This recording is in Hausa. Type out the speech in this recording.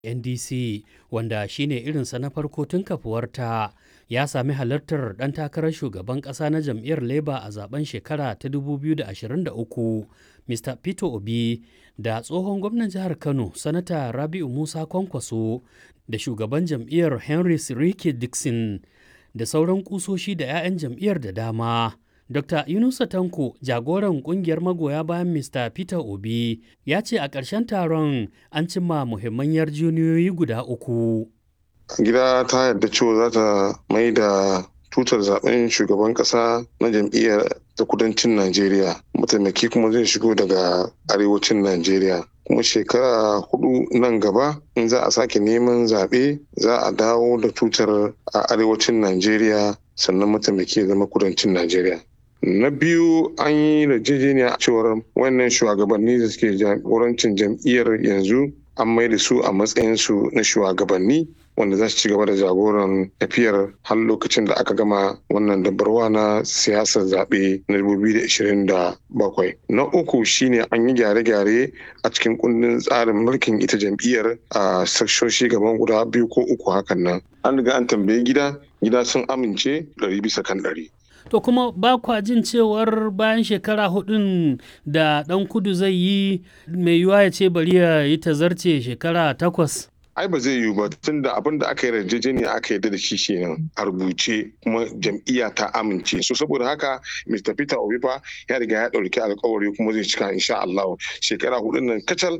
NDC wanda shine irinsa na farko tun kafuwarta ya sami halartar ɗan takarar shugaban ƙasa na jam'iyyar Labour a zaben shekara ta 2023 Mr. Peter Obi da tsohon gwamnan jihar Kano Sanata Rabi'u Musa Kwankwaso da shugaban jam'iyyar Henry Sirike Dixon da sauran kusoshi da 'ya'yan jam'iyyar da dama. Dr. Yunusa Tanko, jagoran kungiyar magoya bayan Mr. Peter Obi, ya ce a ƙarshen taron an cimma muhimman yarjejeniyoyi guda uku. Gida ta yarda cewa za ta mai da tutar zaben shugaban ƙasa na jam'iyyar ta kudancin Najeriya. Mataimaki kuma zai shigo daga arewacin Najeriya. kuma shekara hudu nan gaba in za a sake neman zaɓe za a dawo da tutar a arewacin Najeriya sannan mataimaki ya zama kudancin Najeriya. na biyu an yi yarjejeniya cewar wannan shugabanni da suke jagorancin jam'iyyar yanzu an mai da su a matsayinsu na shugabanni wanda za su ci gaba da jagoran tafiyar har lokacin da aka gama wannan dabarwa na siyasar zaɓe na 2027 na uku shine an yi gyare-gyare a cikin kundin tsarin mulkin ita jam'iyyar a sakshoshi gaban guda biyu ko uku hakan nan an riga an tambayi gida gida sun amince ɗari bisa kan ɗari To kuma ba kwa jin cewar bayan shekara hudun da ɗan kudu zai yi mai yiwuwa ya ce bari ya yi tazarce shekara takwas. ai ba zai yiwu ba tun da abin da aka yi yarjejeniya aka yarda da shi kenan a rubuce kuma jam'iyya ta amince so saboda haka Mr. Peter Obi fa ya riga ya ɗauki alkawari kuma zai cika insha Allah shekara hudun nan kacal